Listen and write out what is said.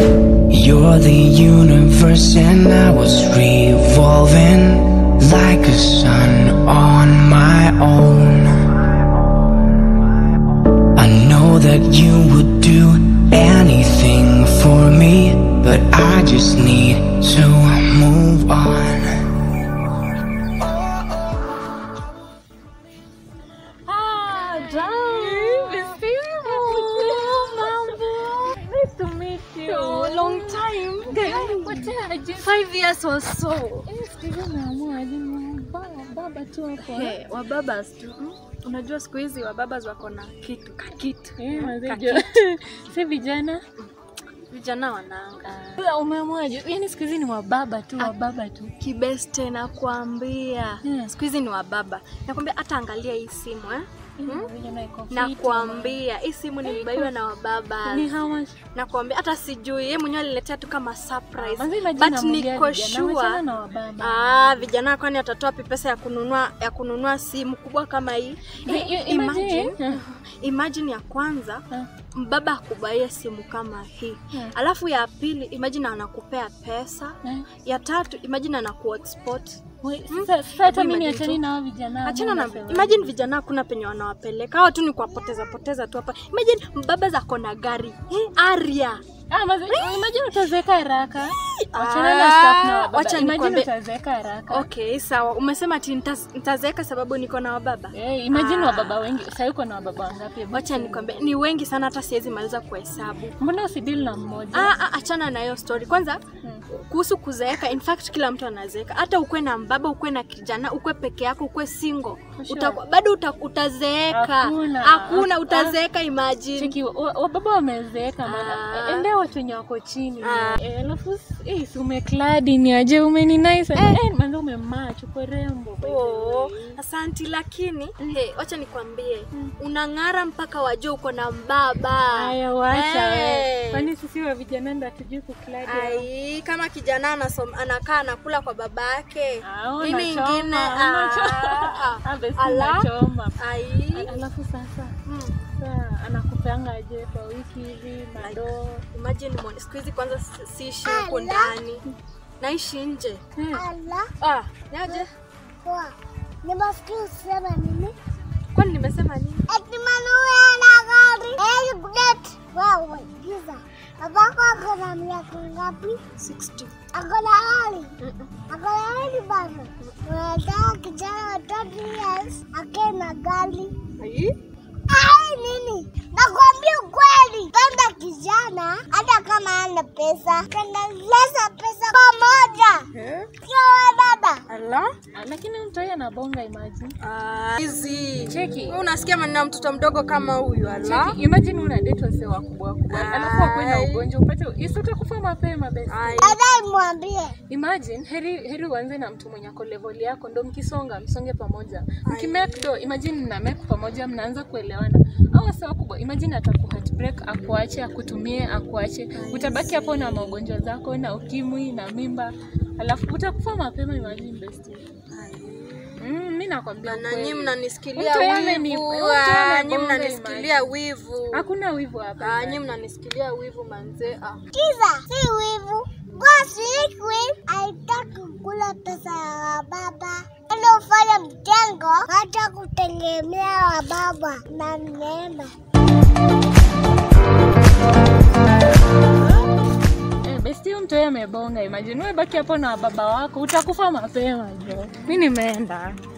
You're the universe and I was revolving like a sun on my own. I know that you would do anything for me, but I just need to move on. Ah, Jam. Mambo. Nice to meet you. long time. Poteaje? Five years or so. Eh, siku hizi umeamua aje ni baba baba tu hapo. eh? Hey, wababas tu. Mm, Unajua siku hizi wababas wako na kitu kakitu. Eh, mazee Kakitu. jo. Si vijana. Vijana wananga. Sasa umeamwaje? Yaani siku hizi ni wababa tu, wababa tu. Kibeste nakwambia. Hmm. Siku hizi ni wababa. Nakwambia hata angalia hii simu eh. Mm, vijana iko fit. Nakwambia hii simu nilibaiwa na wababa. Ni how much? Nakwambia hata sijui yeye mwenyewe aliletea tu kama surprise. Manze imagine But namwambia niko vijana, wachana sure na wababa. Ah, vijana kwani atatoa pi pesa ya kununua ya kununua simu kubwa kama hii? Ni- Eh, i- imagine, imagine. imagine ya kwanza Ah. mbaba akubaia simu kama hii Yeah. alafu ya pili imagine anakupea pesa Eh. ya tatu imagine anakuhotspot Wait, Sasa sasa hata Hebu mimi imagine achani tu. na hao vijana. achana na mbona imagine vijana hakuna penye wanawapeleka hawa tu ni kuwapoteza poteza tu hapa imagine mbaba zako na gari eh, aria Ah, mazi, imagine utazeeka haraka. Wachana Ah, na stuff na wababa. wacha Imagine nikwambie- utazeeka haraka. okay sawa umesema ati nitaz- nitazeeka sababu niko na wababa Eh, imagine Ah. wababa wengi. Sasa uko na wababa wangapi? Hebu wacha nikwambie ni wengi sana hata siwezi maliza kuhesabu Mbona usidili na mmoja? Ah, ah, achana na hiyo story kwanza Hmm. kuhusu kuzeeka in fact kila mtu anazeeka hata ukwe na mbaba ukwe na kijana ukwe peke yako ukwe single For sure. uta, bado uta, utazeeka Hakuna. hakuna Ah. utazeeka imagine Cheki, wa- wababa wamezeeka maana Ah. endea watu wenye wako chini. Ah. Eh, alafu eh, si umekladi ni aje umeni nice. Eh, manzo umemacho kwa rembo. Oh, asanti lakini hey, wacha nikwambie unang'ara mpaka wajua uko na mbaba Haya wacha. Eh. Eh. Kwani sisi wa vijana ndo hatujui kukladi? Ai, kama kijana anasom, anakaa anakula kwa baba yake Ah, mimi unachoma, ingine unachoma. Ah, basi ala. unachoma. ai Al- Alafu sasa hmm. sasa anakupeanga aje kwa wiki hivi madoo? Imagine mwone, siku hizi kwanza si- siishi huko ndani, naishi nje. Eh, Ala, Ah, yaje? poa. Nimesikia usema nini? Kwani nimesema nini? Eti Manuel ana gari. Eh, Budet. Wewe, giza. Babako ako na miaka ngapi? 60. Ako na gari. Mm-mm. Ako na gari bana. Unataka kijana wa 30 years akae na gari. Ai? Ai, nini? Nakwambia ukweli. Penda kijana hata kama ana pesa. Kanaleza pesa pamoja. Eh? Sio wewe baba. Ala? ah, lakini mtoi anabonga imagine. Ah, hizi. Cheki. Wewe unasikia maneno ya mtoto mdogo kama huyu ala? Cheki, imagine una date wase wakubwa wakubwa. Alafu wakwe na Ai. ugonjwa upate isi utakufa mapema basi. Ai. Dada mwambie. Imagine heri heri uanze na mtu mwenye ako level yako ndo mkisonga msonge pamoja. Mkimake do imagine mna make pamoja mnaanza kuelewana. Au wase wakubwa imagine ataku heartbreak akuache akutumie akuache. Utabaki hapo na magonjwa zako na ukimwi na mimba. Alafu utakufa mapema imagine bestie. Mm, mimi nakwambia Na na ukweli. nyinyi mnanisikilia Mtu yeye ni- wivu. mtu yeye Ah, anabonga nyinyi mnanisikilia wivu. Hakuna wivu hapa. Ah, nyinyi mnanisikilia wivu manze. Ah. Kiza, si wivu. Boss Liquid haitaki kula pesa ya baba. Ili ufanye mjengo, hata kutegemea wa baba na neema. Eh, besti huyu mtu yeye amebonga. Imagine wewe baki hapo na baba wako utakufa mapema jo. Mimi nimeenda.